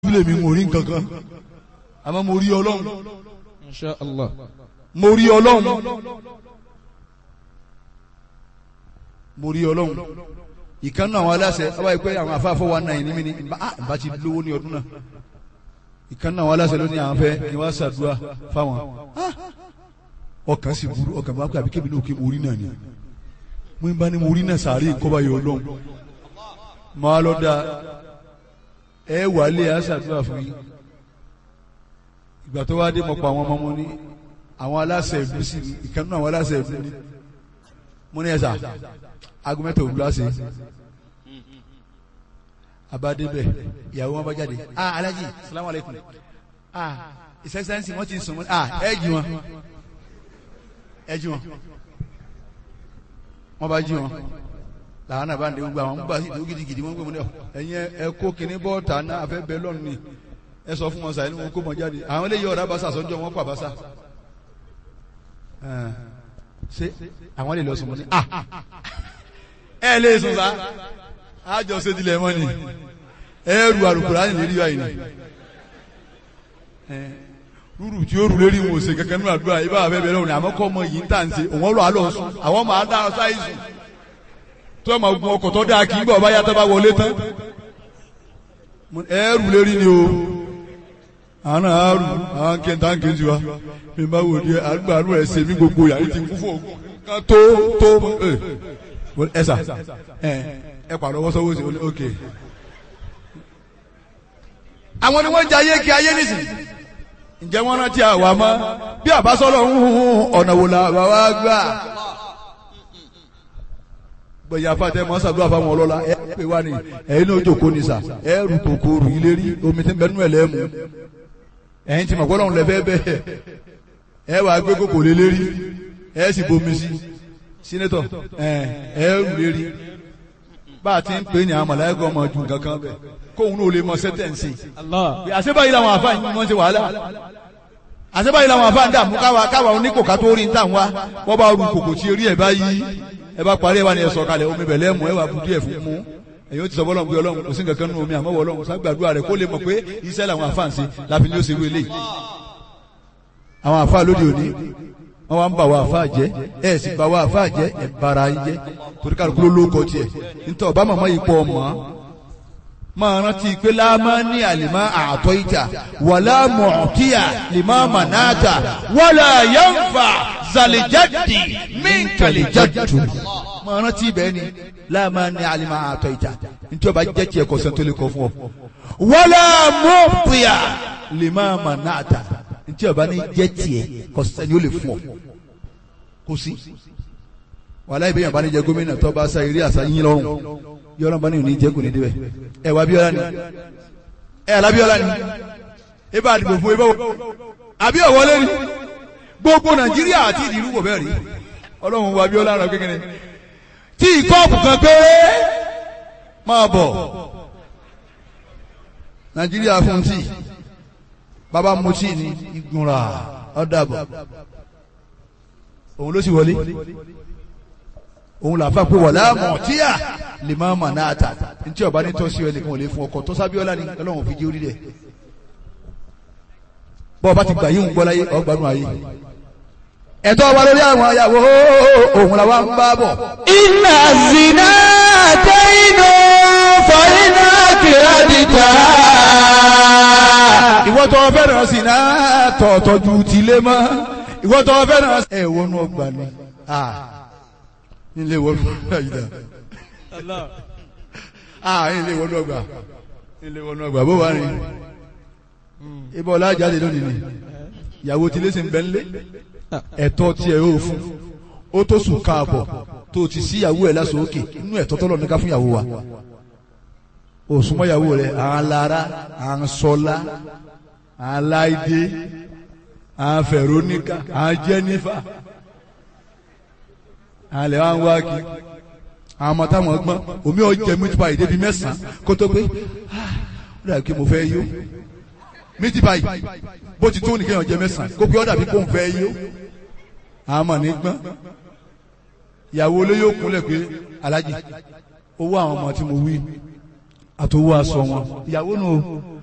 bílẹ̀ mi mo rí nǹkan kan àmọ́ mo rí ọlọ́run Insha Allah. mo rí ọlọ́run mo rí ọlọ́run ìkan náà àwọn aláṣẹ ọba yìí pé àwọn afáfọ́ wa náà ní mi ní bá ti lówó ní ọdún náà ìkan náà àwọn aláṣẹ ló ní àwọn fẹ́ kí wọ́n ṣàdúrà fáwọn Ah! ọkàn sì burú ọkàn bá pẹ́ àbí kébì náà kí mo rí náà ni mo ń bá ní mo rí náà sàárè kọ́ba yọ ọlọ́run máa lọ da ẹ wàálé àṣàdúrà fún yín ìgbà tó wá dé mọ̀ pa àwọn ọmọ mo ní àwọn aláṣẹ ìlú sí ni ìkan náà àwọn aláṣẹ ìlú ni mo ní ẹ̀sà aago mẹ́ta òwúrọ̀ àṣẹ abadébẹ̀ ìyàwó wọn bá jáde ah alájì salamu aleykum ah ìsẹ́sẹ́nsì wọ́n ti sùn mọ́ ah ẹ jí wọn ẹ jí wọn wọ́n bá jí wọn làwọn náà bá ń de gbogbo àwọn gbà sí ìdúró gidigidi wọ́n ń gbé wọn ní ọ ẹ̀yin ẹ kó kinní bọ́ọ̀tà náà afẹ́ bẹ́ẹ̀ lọ́nù ni ẹ sọ fún wọn sàyẹn ní wọn kó mọ jáde àwọn eléyìí ọ̀rá basa sọ́njọ́ wọn pa basa Ẹ̀, ṣé àwọn lè lọ sùn mọ́ ni ah ẹ lè sùn sá àjọ ṣètìlẹ̀ mọ́ ni ẹ rù àrùkùrá ní lérí báyìí ni Ẹ, rúrù tí ó rù lérí wọn ò ṣe kankan nínú àdúrà ibà àbẹ́ bẹ̀rẹ̀ òní àmọ́ kọ́ ọmọ yìí ń tà ń ṣe òun lọ àlọ́ sùn àwọn máa dá ọ sáyé sùn tó ẹ̀ máa gun ọkọ̀ tó dáa kí n bọ̀ bá yàtọ̀ bá wọlé tán ẹ rù lérí ni o àwọn náà á rù àwọn kẹta ń kejì wa mi bá wò di àgbà àrùn ẹ̀ ṣe mí gbogbo yàrá ti kú fún ògùn kan tó tó ẹ ẹ sà ẹ ẹ pàdé ọwọ́ sọ́wọ́ sí i ok. àwọn ni wọ́n jẹ ayé kí ayé nìsín ǹjẹ́ wọ́n rántí àwa mọ́ bí àbásọ́lọ̀ ń hun ọ̀nà wò la bàbá gbà. gbẹ̀yà fàtẹ́ mọ́ sàdúrà fáwọn ọlọ́lá ẹ pè wá ní ẹ̀yin náà jòkó ní sà ẹ rù kòkòrò ilé rí omi tí ń bẹ nú ẹ̀ lẹ́mu ẹ̀yin tí mọ̀ gbọ́dọ̀ ń lẹ́fẹ́ bẹ́ẹ̀ ẹ wà gbé kòkò lé lérí ẹ sì bomi sí sínétọ̀ ẹ ẹ rù lérí bá a ti ń pè ní àwọn mọ̀láyẹ́gọ́ ọmọ ju nǹkan kan bẹ̀ kóun náà lè mọ sẹ́tẹ̀ǹsì Allah. àṣebáyìí làwọn àfáà yìí wọ́n ṣe wàhálà àṣebáyìí làwọn àfáà ń dààmú káwa káwa oníkòká tó rí ń tà wá wọ́n bá ru kòkò tí orí ẹ̀ bá yí ẹ bá parí ẹ wá ní ẹ sọ̀kalẹ̀ omi bẹ̀lẹ́ mú ẹ wà budu ẹ̀ fún mú ẹ̀yin ó ti sọ bọ́lọ̀ ń gbé ọlọ́run kò sí nǹkan kan nínú omi àmọ́ wọ ọlọ́run ságbàdúrà rẹ̀ kó lè mọ̀ pé iṣẹ́ làwọn àfáà ń ṣe láfi ní ó ṣe wé lé àwọn àfáà lóde òní wọ́n wá ń bà wá àfáà jẹ́ ẹ̀ sì bà wá àfáà jẹ́ ẹ̀ bara yín jẹ́ torí kálukú ló lóko tiẹ̀ nítorí ọba màmá yìí pọ̀ mọ́ máa rántí pé láàmá ní àlìmá àtọ́ ìjà wàlá mọ̀ọ́kíyà lìmá mànáàtà wàlá yánfà zàlìjáde mínkàlìjáde. máa rántí ibẹ̀ ni láàmá ní àlìmá àtọ́ ìjà nítorí ọba jẹ́ tiẹ̀ kọ̀sẹ̀ tó lè kọ́ fún ọ. wàlá mọ̀ọ́kíyà lìmá mànáàtà nítorí ọba ní jẹ́ tiẹ̀ kọ̀sẹ̀ ni ó lè fún ọ. kò sí. wàlá ìbéyàn bá ní jẹ gómìnà tó bá sa eré àṣà yín lọ́rùn yọrọ bá ní òní jẹ́ kò ní débẹ̀ ẹ wà Abíọ́lá ni ẹ alábíọ́lá ni ẹ bá àdìbò fún ẹ bá wọ àbí ọ̀wọ́lé ni gbogbo Nàìjíríà àti ìdìrú wọ̀ bẹ́ẹ̀ rí Ọlọ́run wọ Abíọ́lá rẹ kékeré tí ìkọ́ọ̀pù kan péré máa bọ̀ Nàìjíríà fún tí bàbá mu tí ní ìgbìmọ̀ra ọ̀dàbọ̀ òun ló sì wọlé òun làfà pé wọ̀lá mọ̀tíyà lè máa mà náà tà ntí ọba ní tọ́sí ọ nìkan ò lè fún ọkọ̀ tó sábíọ́lá ni ọlọ́run fi jẹ́ orí rẹ̀ bọ́ ọba ti gbà yíhun gbọ́ láyé ọgbàánu ayé ẹ̀tọ́ wa lórí àwọn ayàwó òun làwa ń bá bọ̀. Inna zina tẹ́yìnú fọ́nínú kìrádìtà. ìwọ tó fẹ́ràn sí náà tọ̀ọ̀tọ̀ ju tìlé mọ́ ìwọ tó fẹ́ràn ẹ̀ wọnú ọgbà ni nílé wọnú ọgbà yìí dà ah nílé wọnú ọgbà nílé wọnú ọgbà bó wà ní ibà ọlá jáde lónìí ni ìyàwó tí lẹ́sìn bẹ́ ńlé ẹ̀tọ́ tiẹ̀ ó fún ó tó sùn káàbọ̀ tó ti sí ìyàwó ẹ̀ lásán òkè inú ẹ̀tọ́ tọ́lọ̀ ní ká fún ìyàwó wa òsùnmọ́ ìyàwó rẹ̀ à ń lara à ń sọlá à ń láìdé à ń fẹ̀róníkà à ń jẹ́nífà à ń lẹ̀ wá ń wá kí àwọn ọmọ táwọn gbọ́n omi ọ̀jẹ̀ mi ti pa ìdè bíi mẹ́sàn-án kó tó pé ah ó dàbí kí mo fẹ́ yó méjì báyìí bó ti tó nìkan ọ̀jẹ̀ mẹ́sàn-án kó pé ó dàbí kó ń fẹ́ yó àwọn ọmọ ní gbọ́n ìyàwó olóyè òkúnlẹ̀ pé alájì owó àwọn ọmọ tí mo wí àtòwò aṣọ wọn ìyàwó nù